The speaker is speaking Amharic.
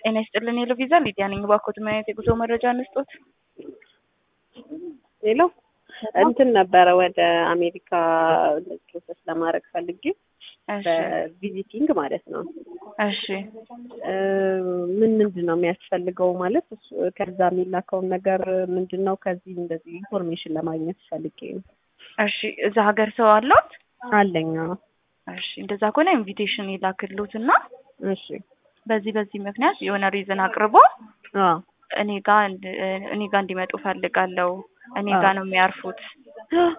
ጤና ይስጥልን የሎ ቪዛ ሊዲያ ነኝ። እባክዎት ምን አይነት የጉዞ መረጃ እንስጦት? ሌሎ እንትን ነበረ ወደ አሜሪካ ፕሮሰስ ለማድረግ ፈልጌ እሺ በቪዚቲንግ ማለት ነው። እሺ እ ምን ምንድን ነው የሚያስፈልገው ማለት እሱ- ከዛ የሚላከውን ነገር ምንድን ነው? ከዚህ እንደዚህ ኢንፎርሜሽን ለማግኘት ፈልጌ ነው። እሺ እዛ ሀገር ሰው አለዎት? አለኝ። አዎ። እሺ እንደዛ ከሆነ ኢንቪቴሽን ይላክልዎት እና እሺ። በዚህ በዚህ ምክንያት የሆነ ሪዝን አቅርቦ አዎ። እኔ ጋር እንድ- እኔ ጋር እንዲመጡ ፈልጋለሁ እኔ አዎ። ጋር ነው የሚያርፉት